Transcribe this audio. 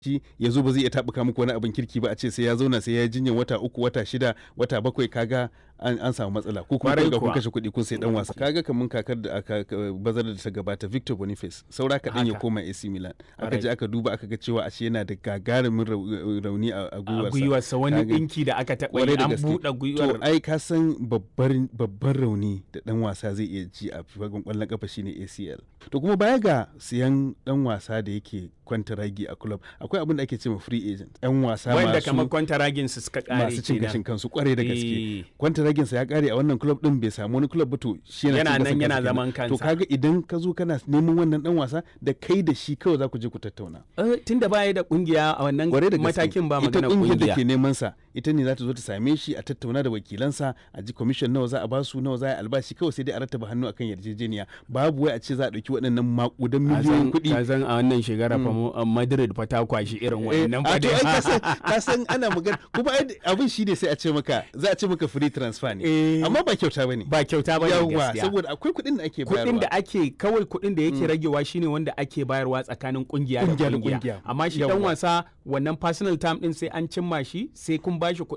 shi ya zo ba zai iya taɓuka muku wani abin kirki ba a ce sai ya zauna sai ya jinyar wata uku wata shida wata bakwai kaga an, an samu matsala ko kuma Kwarai kun ga kun kuwa. kashe kuɗi kun sai dan wasa kaga kamun kakar da aka ka- bazar da ta gabata Victor Boniface saura kaɗan ya Haka. koma AC Milan aka Kwarai. je aka duba aka ga cewa ashe yana da gagarumin rau- rauni a a a gwiwarsa gwiwarsa wani Kaga- ɗinki da aka taɓa Kwarai yi da an gaske. buɗe to gwiwar ai ka san babbar babban rauni da dan wasa zai iya ji a fagen kwallon kafa shine ACL to kuma baya ga siyan dan wasa da yake kwantaragi a club akwai abin da ake cewa free agent yan wasa wanda masu kamar kwantaragin su suka kare masu cin kenan. gashin kansu kwarai da gaske Eh. kwantaragin sa ya kare a wannan club din bai samu wani club ba to shi yana Yana cin gashin nan yana kansa zaman kenan. to kansa. kaga idan ka zo kana neman wannan dan wasa da kai da shi kawai za ku je ku tattauna Eh, tunda baya da kungiya a wannan kwarai da gaske matakin ba ita magana kungiyar da kungiya ke neman sa ita ne za ta zo ta same shi a tattauna da wakilansa a ji commission nawa za a basu nawa za a yi albashi kawai sai dai a rattaba hannu akan yarjejeniya babu wai a ce za a ɗauki waɗannan makudan miliyoyin kuɗi ka san a wannan shekara fa mu- a Madrid fa ta kwashi irin Eh, wannan a fa to ai ka dai san ka san ana magana kuma ai abin shi ne sai a ce maka za a ce maka free transfer ne Eh. amma ba kyauta bane ba kyauta ba ne yawa gaskiya saboda akwai kuɗin da ake bayarwa kuɗin da ake kawai kuɗin da yake ragewa shine wanda ake bayarwa tsakanin kungiya da Kungiya da kungiya kungiya. amma shi dan Yawwa. wasa wannan personal time din sai an cimma shi sai kun bashi kuɗin